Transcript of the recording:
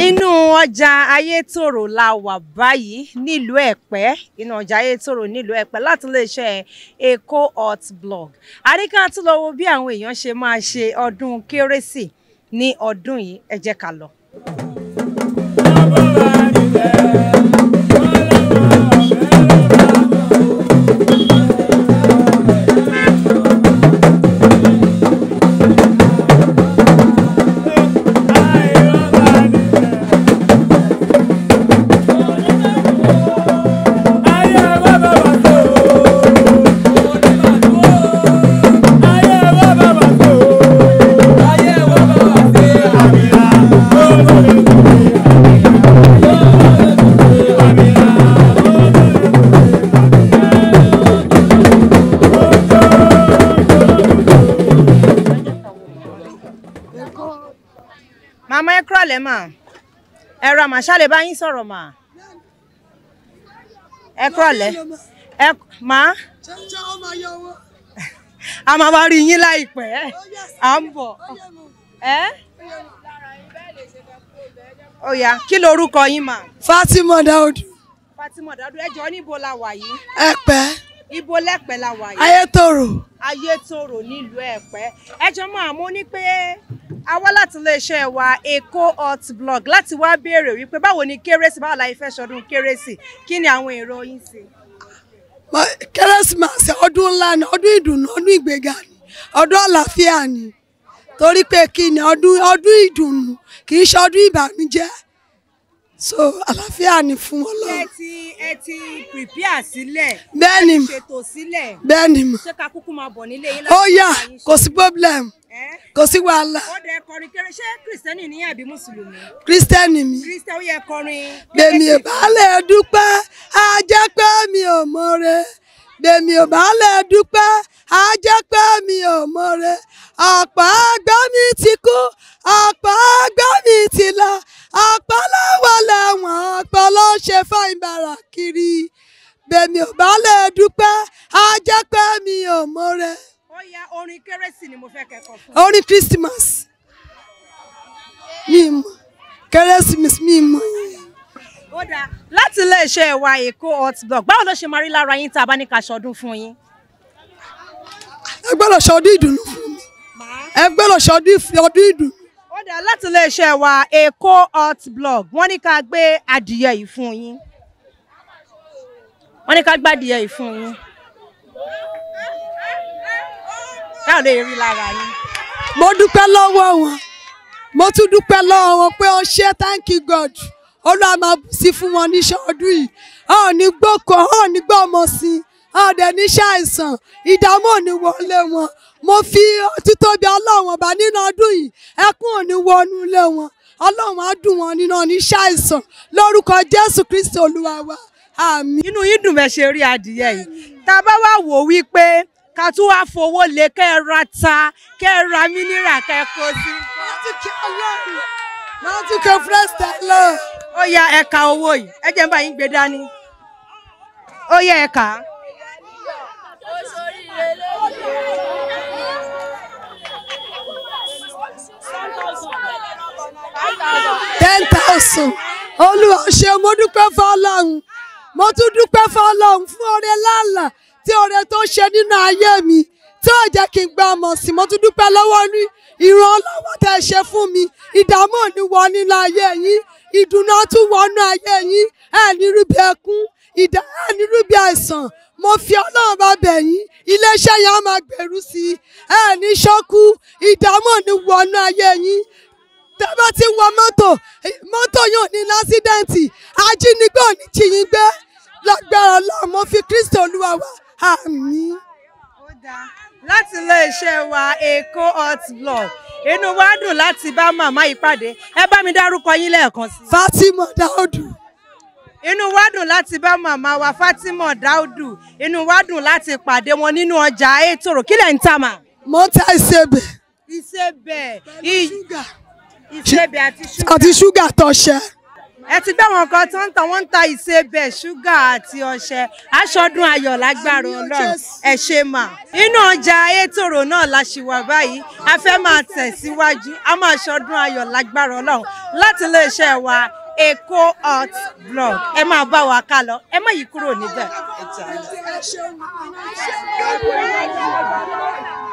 inú ọjà ayétòrò la wà báyìí nílùú ẹ̀pẹ́ inú ọjà ayétòrò nílùú ẹ̀pẹ́ láti iléeṣẹ́ Èkó hot blog àríkà tún lọ wo bí àwọn èèyàn ṣe máa ṣe ọdún kérésì ní ọdún yìí ẹ jẹ́ ká lọ. màmá ẹ kúrọ̀lẹ́ mà ẹ ra màá ṣàlẹ̀ bá yín sọ̀rọ̀ mà ẹ kúrọ̀lẹ́ ẹ mà Ṣé ó máa yọ owó? á máa wá rí yín láìpẹ́ à ń bọ̀ ẹ ó yá kí lorúkọ yín mà Fatima Daudu, Fatima Dadu ẹ jọ̀ọ́ níbo la wà yìí Ẹ̀pẹ́, ibo lẹ́pẹ́ la wà yìí Ayétòrò. ayétòrò nílùú ẹ̀pẹ́ ẹ jọ máa mú ní pé a wá láti iléeṣẹ́ wa Èkó hot blog láti wá béèrè wípé báwo ni kérésì báwo la ìfẹ́ ṣọdún kérésì kí ni àwọn èrò yín sí. Mọ- Kérésìmesì ọdún ńlá ni, ọdún ìdùnnú, ọdún ìgbéga ni, ọdún àlàáfíà ni. Torí pé kí ni ọdún ọdún ìdùnnú kì í ṣe ọdún ìbànújẹ́. So àlàáfíà ni fún ẹ Ọlọ́run. ti ẹ ti prepare sílẹ̀ Bẹ́ẹ̀ ni mà, ṣètò sílẹ̀ bẹ́ẹ̀ ni mà. ṣé ká kúkú máa bọ̀ nílé yín Ó yá, bá yín kò ṣe? sí problem, Ẹ́, kò sí wàhálà. ó dẹ kọrin kéré ṣé kìrìsìtẹ́nì ní àbí mùsùlùmí Kírísítẹ́nì mi. kìrìsìtẹ́ ó yẹ kọrin Bèmi ò kérésì. bá lè dúpẹ́, á jẹ́ pé mi ò mọ̀re. Bèmi ò bá lè dúpẹ́, á jẹ́ pé mi ò mọ̀re. Ọ̀pọ̀ àgbà mi ti kú, ọ̀pọ̀ àgbà mi ti lọ. Ọ̀pọ̀ ló wà lẹ́wọ̀n, ọ̀pọ̀ ló ṣe fáìn bàrà kiri. Bèmi ò bá lè dúpẹ́, á jẹ́ pé mi ò mọ̀re. ó yá orin kérésì ni mo fẹ́ kẹ́kọ̀ọ́ fún Orin Christmas. Mi mọ̀, Kérésìmesì mi mọ̀ yẹn. ó dáa láti iléeṣẹ́ wa Èkó hot blog báwo ló ṣe máa rí lára yín tá a bá ní ká ṣọdún fún yín. Ẹ gbọ́dọ̀ ṣọdún ìdùnnú fún mi. ẹ gbọ́dọ̀ ṣọdún ìfẹ́ ọdún ìdùn ó dáa láti iléeṣẹ́ wa Èkó hot blog wọ́n ní ká gbé adìyẹ yìí fún yín wọ́n ní ká gbé adìyẹ yìí fún yín báwo lè rí lára yín. mo dúpẹ́ lọ́wọ́ wọn mo tún dúpẹ́ lọ́wọ́ wọn pé ó ṣe thank you God olúwa máa bù sí fún wọn níṣẹ́ ọdún yìí a ò ní gbóko a ò ní gbọ́ ọmọ sí i a ò dẹ̀ níṣẹ́ àìsàn ìdààmú ò ní wọlé wọn mo fi títóbi ọlọ́run ọba nínú ọdún yìí ẹkún ò ní wọnú ilé wọn ọlọ́run á dùn wọn nínú oníṣẹ́ àìsàn lórúkọ Jésù Kristi olúwa wa àmín. inú yín dùn bẹ́ẹ̀ ṣe rí adìyẹ yìí tá a bá wá wò wípé ká tún wá fowó lé kẹ́ ẹ ra ta kẹ́ ẹ ra mínírà kẹ́ ẹ kó sí. Láti ọlọ́run láti kẹ́ fúrẹ́sì lọ. ó yá ẹ̀ka owó yìí ẹ jẹ́ n bá yín gbé dání ó yá ẹ̀ka. ten thousand olúwa ṣe mo dúpẹ́ fọlọ́run mo tún dúpẹ́ fọlọ́run fún oore lálà tí oore tó ṣe nínú ayé mi tí ò jẹ́ kí n gba ọmọ sí mo tún dúpẹ́ lọ́wọ́ ní ìrànlọ́wọ́ tẹ́ ẹ ṣe fún mi ìdààmú ò ní wọ nínú ayé yín ìdùnnú á tún wọnú ayé yín ẹ ní rúbi ẹkún ìdá ẹ ní rúbi àìsàn mo fi ọlọ́run bá bẹ̀ yín iléeṣẹ́ yẹn á máa gbèrú sí i ẹ ní ṣọ́kú ìdààmú ò ní wọnú ayé yín tẹ́ bá ti wọ mọ́tò mọ́tò yóò ní lásídẹ́ǹtì ajínigbé ò ní jí yín gbé lágbára ọlọ́run mo fi kristi olúwa wá àmín. Ó dáa. láti iléeṣẹ́ wa Èkó hot blog inú wa dùn láti bá màmá yìí pàdé ẹ bá mi dárúkọ yín lẹ́ẹ̀kan sí i. fatima daudu inú wa dùn láti bá màmá wa Fatima Daudu inú wa dùn láti pàdé wọn nínú ọjà Ayétòrò kí lẹ̀ ń tà mà. mo ń ta ìsebẹ̀ ìsebẹ̀ ṣúgà ìsebẹ̀ àti ṣúgà. àti ṣúgà tọ̀ṣẹ́ ẹ ti gbé wọn kan tó ń ta wọn ń ta ìsebẹ̀ ṣúgà àti ọṣẹ aṣọdún ayọ̀ lágbára Ọlọ́run ẹ ṣe mà. inú ọjà ayétòrò náà la ṣì wà báyìí a fẹ́ máa tẹ̀síwájú a máa ṣọdún ayọ̀ lágbára Ọlọ́run láti iléeṣẹ́ wa Èkó hot blog ẹ máa bá wa ká lọ ẹ má yí kúrò níbẹ̀.